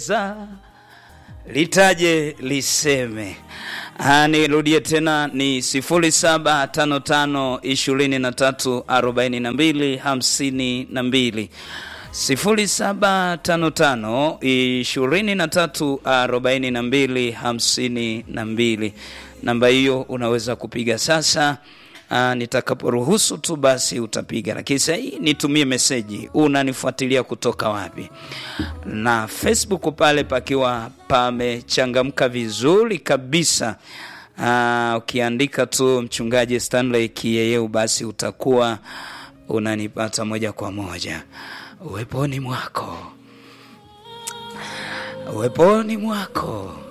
unaweza litaje liseme. Ah, nirudie tena ni 0755 23 42 52 0755 23 42 52. Namba hiyo unaweza kupiga sasa. Aa, nitakaporuhusu tu basi utapiga, lakini sasa hii nitumie meseji, unanifuatilia kutoka wapi? Na Facebook pale pakiwa pamechangamka vizuri kabisa. Aa, ukiandika tu mchungaji Stanley Kiyeyeu basi utakuwa unanipata moja kwa moja. Uweponi mwako, uweponi mwako